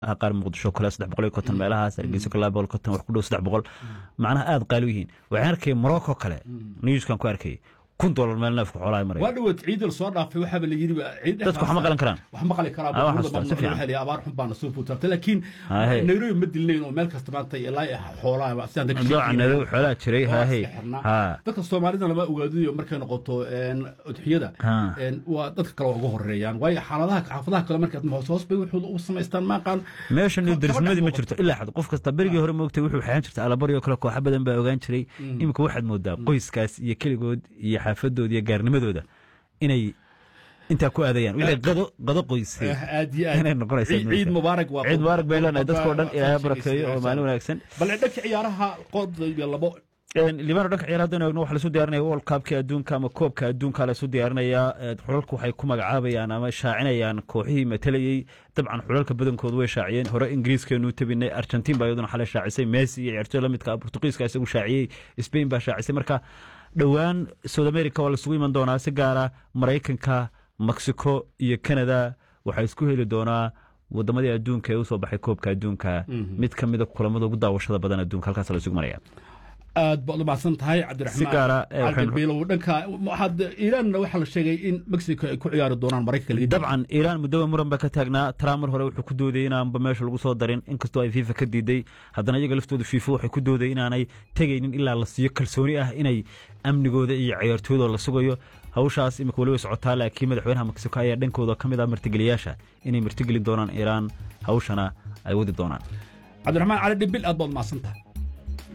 qaar muqdisho kale saddex boqol iyo konton meelahaas hargeyso kale laba boqol konton wax ku dhow saddex boqol macnaha aada qaali u yihiin waxaan arkayay morocco kale newskan ku arkayay kun dolar meel neefka xoolaha maraya waa dhawood ciidal soo dhaafay waxaaba la yidhi ciid dadku wax ma qalan karaan wax ma qali karaa Ah, wax xasuusta, si fiican. waxaa la abaar xun baana soo fuutartay laakiin Ah, hey. nairobi ma dilnayn oo meel kasta maanta ilaa xoolaha sidaan dadka dooca sheekayeen. nado xoolaha jiray Waa haahey iska xirnaa. ha dadka soomaalida lama ogaadiyo markay noqoto een, udxiyada Ha. een, waa dadka kale waa uga horeeyaan waayo xaaladaha xaafadaha kale markaad hoos hoos bay wuxuu u samaystaan maaqaan meeshan Kaba- darisnimadii ma kaba jirto ilaa xad qof kasta berigii hore moogtay wuxuu xeehan jirta alabari oo kale kooxa badan baa ogaan jiray iminka waxaad moodaa qoyskaas iyo keligood iyo xaafadooda iyo gaarnimadooda inay intaa ku aadayaan wixii qado qado qoysay aad iyo aad inay noqonaysaa ciid ciid mubaarak waa ciid mubaarak bay leenahay dadkoo dhan ilaahay Waa- barakeeyo oo maalin wanaagsan bal dhanka ciyaaraha qod iyo labo libaano dhanka ciyaar haddaan eegno waxaa lasu diyaarinaya world cupka adduunka ama koobka adduunka lasu diyaarinayaa Eh, xulalku waxay ku magacaabayaan ama shaacinayaan kooxihii matalayey dabcan xulalka badankoodu way shaaciyeen hore ingiriiskeenu tabinay argentin baa iyaduna xalay shaacisay messi iyo ciyaartooy la midka ah portugiiska isagu shaaciyey spain baa shaacisay marka dhowaan south america waa lasugu iman doonaa si gaara maraykanka mexico iyo canada waxaa isku heli doonaa wadamadii adduunka ee usoo baxay koobka adduunka mid ka mida kulamada ugu daawashada badan adduunka halkaas la isugu maraya aad baad u mahadsan tahay Si cabdiraxmaan gaara, eh, waxaynu- cabdibiilow dhanka waxaad iiraanna waxaa la sheegay in mexico ay ku ciyaari doonaan maraykanka laga dabcan iiraan muddoba muran baa ka taagnaa trump mar hore wuxuu ku doodayay inaanba meesha lagu soo darin inkastoo ay fifa ka diiday haddana iyaga laftooda fifa waxay ku doodayay inaanay tegaynin ilaa la siiyo kalsooni ah inay amnigooda iyo ciyaartooyadoo la sugayo hawshaas imika weli way socotaa laakiin madaxweynaha mexico ayaa dhankooda ka mid ah martigeliyaasha inay martigelin doonaan iiraan hawshana ay wadi doonaan cabdiraxmaan cali dhibil aad baad u mahadsan tahay